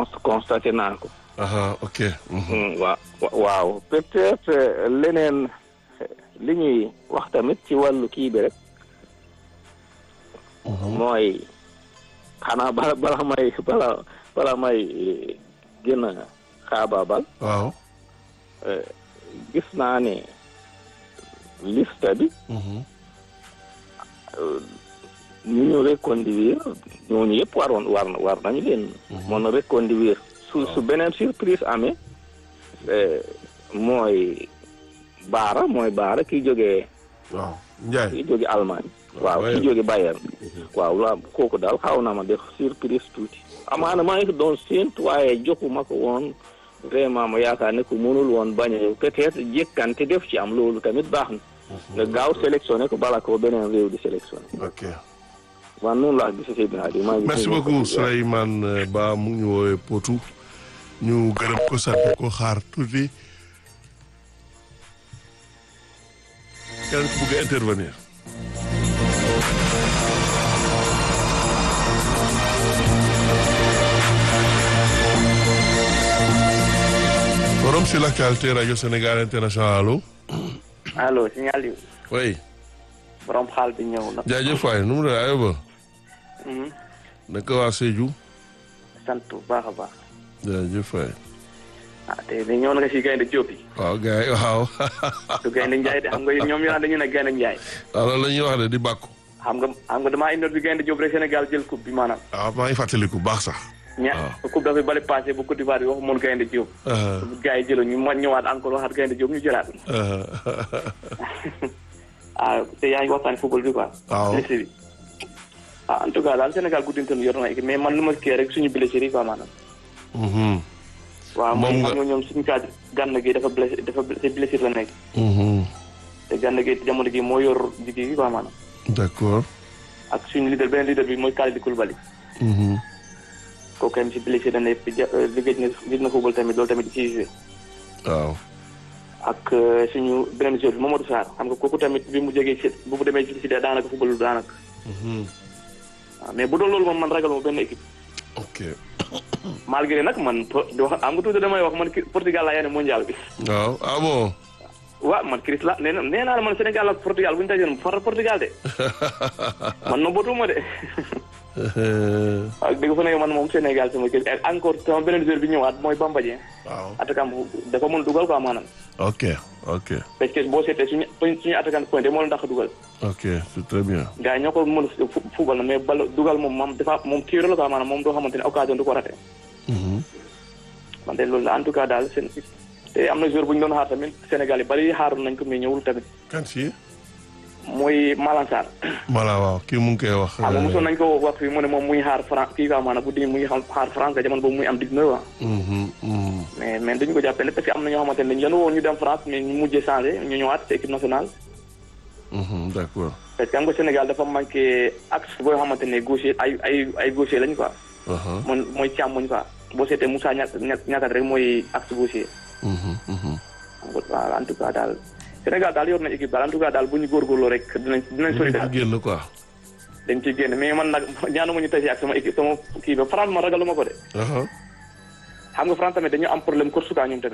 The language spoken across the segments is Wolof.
constaté naa ko. aha ok. waaw waaw peut-être leneen li ñuy wax tamit ci wàllu kii bi rek. mooy xanaa bala bala may bala bala may gën a xaabaabal. waaw. gis naa ne liste bi. ñu ñu reconduire ñooñu yëpp waroon war war nañu leen. mën a reconduire su su beneen surprise amee. mooy Baara mooy Baara kiy jógee. waaw Ndiaye kiy jógee Allemagne. waaw kiy jógee Bayern. waaw la kooku daal xaw na ma def surprise tuuti. amaana maa ngi doon séentu waaye joxuma ko woon vraiment ma yaakaar ne ku mënul woon bañ a peut-être jékkante def ci am loolu tamit baax na. nga gaaw sélectionné ko bala ko beneen réew di sélectionné. ok. waaw noonu laa gisee Seydina Aliou maa ngi merci beaucoup Souleymane Ba mu ngi ñu woowee Potou ñu gërëm ko sant ko xaar tuuti keneen ku bëgg a intervenir. forum sur l'actualité radio Sénégal international allo. allo signal yu. oui. borom xaal bi ñëw na. jaajëf waay nu mu la aywa. naka waa Sédhiou. sant bu baax a baax. jaajëf waay. ah tey de ñëw na nga si gaynde Diop yi. waaw gars yi waaw. du gaynde Ndiaye de xam nga ñoom ñoo dañu ne gaynde Ndiaye. waaw loolu la ñuy wax de di bàkku. xam nga xam nga damaa indoon bi gaynde Diop rek Sénégal jël coupe bi maanaam. waaw maa ngi fàttaliku baax sax. ña coupe dafay bale passé bu Côte d'Ivoire bi waxu moon gaynde Diop. bu gars yi jëloon ñu ma ñëwaat encore waxaat gaynde Diop ñu jëlaat. ah te yaa ngi waxtaan football bi quoi. waaw liste bi. ah en tout cas daal Sénégal guddintan yor na équipe mais man lu ma kii rek suñu blessé yi quoi maanaam. waaw moom xam nga ñoom suñu cas gànn gi dafa blessé dafa blessé la nekk. te gànn gi jamono gi moo yor jigéen gi quoi maanaam. d'accord. ak suñu leader beneen leader bi mooy Kalidou Koulibaly. kooku tamit si blessé dañ ne liggéey na gis na football tamit loolu tamit di ciy joué. waaw. ak suñu beneen joueur bi Mamadou Sarr xam nga kooku tamit bi mu jógee si bu mu demee si daanaka football daanaka. waaw mais bu doon loolu moom man ragal ma benn équipe. ok. malgré nag man di wax am nga tuuti damay wax man Portugal laa yéene mondial bi. waaw ah bon. waaw man Chris la nee na nee naa la man Sénégal ak Portugal bu ñu dajoon far Portugal de. man no bootuma de. waaw dëgg fa ne man moom Sénégal sama kër encore sama beneen joueur bi ñëwaat mooy Bamba Dieng. waaw attaquant dafa mën dugal quoi maanaam. ok ok. parce que boo seetee suñu suñu attaquant pointé moo leen dàq dugal. ok c'est très bien. gars yi ñoo ko mën a fubal na mais bal dugal moom moom dafa moom tiré la quoi maanaam moom doo xamante ne occasion du ko raté. man de loolu la en tout cas daal seen te am na joueur bu ñu doon xaar tamit Sénégal yi bari xaaroon nañ ko mais ñëwul tamit. kan si. mooy Malang Sarr. voilà waaw kii mu ngi koy wax. xam nga mosoon nañ ko wax fii mu ne moom muy xaar France kii quoi maanaam bu di muy xaar France nga jamono boobu muy am dig na wa mais mais dañu ko jàppale parce que am na ñoo xamante ne dañu leen woon ñu dem France mais ñu mujjee changé ñu ñëwaat ci équipe nationale. d'accord. parce que am nga Sénégal dafa manqué axe boo xamante ne gaucher ay ay ay gaucher lañ quoi. man mooy càmmoñ quoi boo seetee Moussa ña ñàkkat rek mooy axe gaucher. waaw en tout cas daal Sénégal daal yor na équipe daal en tout cas daal bu ñu góorgóorloo rek dinañ dinañ sori daal génn quoi. dañ ciy génn mais man nag ñaanuma ñu tase ak sama équipe sama kii ba France ma ragaluma ko de. xam nga France tamit dañu am problème course quoi ñoom tamit.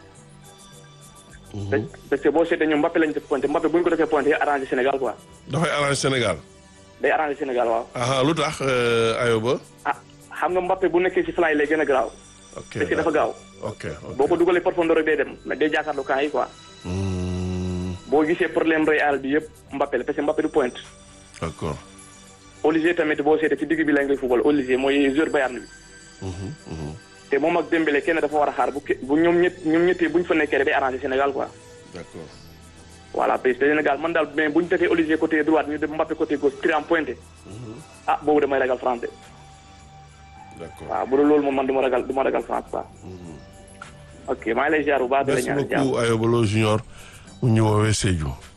parce que boo seetee ñoom Mbappé lañ def pointé Mbappé bu ñu ko defee pointé arrangé Sénégal quoi. dafay arrangé Sénégal. day arrangé Sénégal waaw. aha lu tax Ayoba. ah xam nga Mbappé bu nekkee ci flanc yi lay gën a garaaw. ok parce que dafa gaaw. ok boo ko dugalee profondeur rek day dem day jàkkaarloo camp yi quoi. boo gisee problème Real bi yëpp Mbappé la parce que Mbappé du point. d'accord. Olivier tamit boo seetee ci digg bi la ngay football Olivier mooy joueur Bayern bi. te moom ak Dembélé kenn dafa war a xaar bu bu ñoom ñett ñoom ñetti bu ñu fa nekkee day arrangé Sénégal quoi. d'accord. voilà parce que Sénégal man daal mais bu ñu defee Olivier côté droite ñu def Mbappé côté gauche tiré en pointé. ah boobu damay ragal France de. d'accord waaw bu dul loolu moom man du ma ragal du ma ragal France quoi. ok maa ngi lay ziar bu baax. merci beaucoup Ayoba Lo Junior mu ñu woowee Sédhiou.